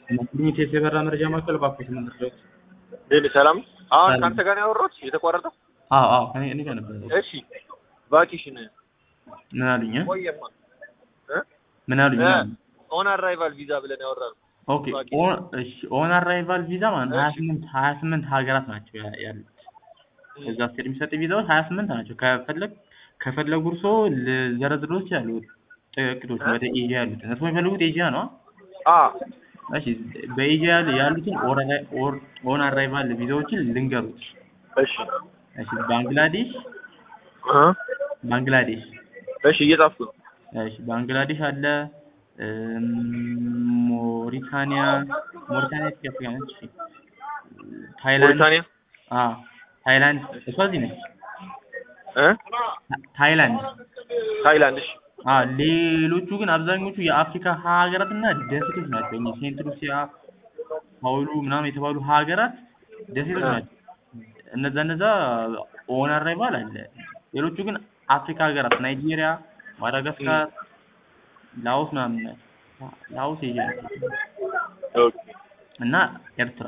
ሊሚቴድ የበራ መረጃ ማዕከል እባክዎት ምን ልርዳዎት? ሌሊ ሰላም። አሁን ሰላም። ከአንተ ጋር ነው ያወራሁት የተቋረጠው? አዎ አዎ እኔ እኔ ጋር ነበር። እሺ ቫኬሽን ምን አሉኝ? እ? ቆየማ እ? ምን አሉኝ? ምን አሉኝ? ኦን አራይቫል ቪዛ ብለን ያወራነው ኦኬ ኦን እሺ ኦን አራይቫል ቪዛ ማለት ነው 28 28 ሀገራት ናቸው ያ- ያሉት እዛ ስትሄድ የሚሰጥ ቪዛዎች 28 ናቸው። ከፈለግ ከፈለጉ እርሶ ልዘረዝሮት ይችላሉ ጥቂቶች ወደ ኤዥያ ያሉትን እርሶ የሚፈልጉት ኤዥያ ነው? አ እሺ በኤዥያ ያሉ- ያሉትን ኦር- ኦር- ኦን አራይቫል ቪዛዎችን ልንገሩት። እሺ እሺ ባንግላዴሽ እ? ባንግላዴሽ እሺ እየጻፍኩ ነው። እሺ ባንግላዴሽ አለ እም፣ ሞሪታኒያ ሞሪታኒያ ኢትዮጵያ ነች። እሺ ታይላንድ ሞሪታኒያ አ ታይላንድ እሷ እዚህ ነች። እ? ታ- ታይላንድ ታይላንድ እሺ አ ሌሎቹ ግን አብዛኞቹ የአፍሪካ ሀገራትና ደሴቶች ናቸው። እኚህ ሴንት ሉሲያ፣ ፓውሉ ምናምን የተባሉ ሀገራት ደሴቶች አ። ናቸው። እነዛ እነዛ ኦን አራይቫል አለ። ሌሎቹ ግን አፍሪካ ሀገራት ናይጄሪያ፣ ማዳጋስካር፣ ላኦስ ምናምን ናቸው። ላኦስ ኤዥያ ናቸው ኦኬ እና ኤርትራ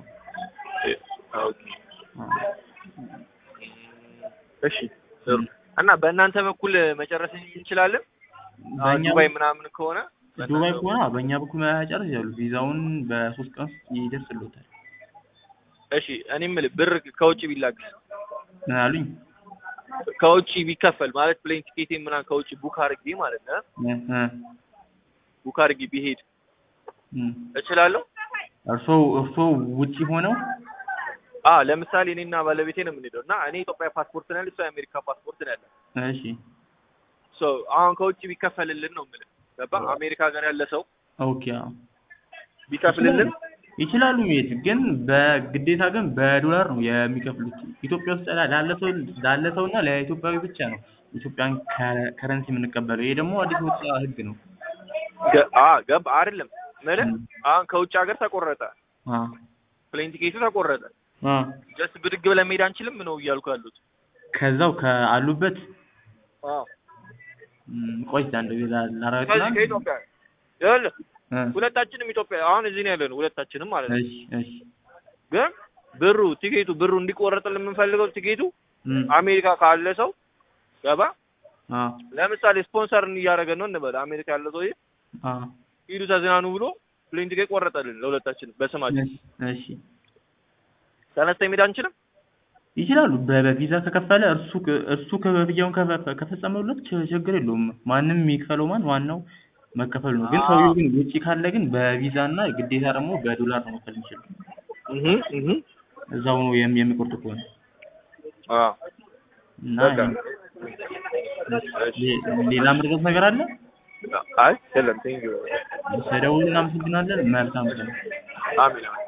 ኦኬ አ። እሺ ጥሩ። እና በእናንተ በኩል መጨረስ እንችላለን? አሁን በእኛ ዱባይ ምናምን ከሆነ ዱባይ ከሆነ በእኛ በኩል መጨረስ ይችላሉ። ቪዛውን በሶስት ቀን ውስጥ ይደርስልዎታል። እሺ እኔ የምልህ ብር ከውጭ ቢላክ ምን አሉኝ? ከውጭ ቢከፈል ማለት ፕሌን ቲኬቴን ምናምን ከውጭ ቡክ አድርጌ ማለት ነው እ እ ቡክ አድርጌ ቢሄድ እ እችላለሁ? እርሶ እርሶ ውጪ ሆነው አ ለምሳሌ እኔና ባለቤቴ ነው የምንሄደው እና እኔ ኢትዮጵያ ፓስፖርት ነው ያለኝ እሷ የአሜሪካ ፓስፖርት ነው ያለ እሺ ሶ አሁን ከውጭ ቢከፈልልን ነው የምልህ ገባ አሜሪካ ሀገር ያለ ሰው ኦኬ አዎ ቢከፍልልን ይችላሉ መሄድ ግን በግዴታ ግን በዶላር ነው የሚከፍሉት። ኢትዮጵያ ውስጥ ላ- ላለ ሰው ላለ ሰው እና ለኢትዮጵያዊ ብቻ ነው ኢትዮጵያን ከ- ከረንሲ የምንቀበለው። ይሄ ደግሞ አዲስ የወጣ ህግ ነው። ገ- አ ገባ አይደለም ምልህ ም። አሁን ከውጭ ሀገር ተቆረጠ አ ፕሌን ቲኬቱ ተቆረጠ አ ጀስት ብድግ ብለን መሄድ አንችልም ነው እያልኩ ያሉት ከዛው ከአሉበት አዎ ም፣ ቆይ አንድ ጊዜ ከዚህ ላረጋግጥና ከኢትዮጵያ ይኸውልህ እ፣ ሁለታችንም ኢትዮጵያ አሁን እዚህ ነው ያለነው ሁለታችንም ማለት ነው እሺ እሺ ግን ብሩ ቲኬቱ ብሩ እንዲቆረጥልን የምንፈልገው ቲኬቱ ም፣ አሜሪካ ካለ ሰው ገባ አ ለምሳሌ ስፖንሰር እያደረገን ነው እንበል አሜሪካ ያለ ሰውዬ አ ሂዱ ተዝናኑ ብሎ ፕሌን ቲኬት ቆረጠልን ለሁለታችን በስማችን እሺ እሺ ተነስተን መሄድ አንችልም ይችላሉ። በ- በቪዛ ከከፈለ እርሱ ከ- እርሱ ክፍያውን ከፈ- ከፈጸመለት ች- ችግር የለውም። ማንም የሚከፈለው ማን ዋናው መከፈሉ ነው። ግን አዎ። ሰውየው ግን ውጪ ካለ ግን በቪዛ እና ግዴታ ደግሞ በዶላር ነው መክፈል የሚችለው። እህ እህ እዛው ነው የሚ- የሚቆርጡ ከሆነ አዎ እና በቃ ሌ- ሌላ ምርጫት ነገር አለ? አይ የለም ቴንክ ዩ ስለደውሉ እናመሰግናለን። መልካም ቀን። አሜን አሜን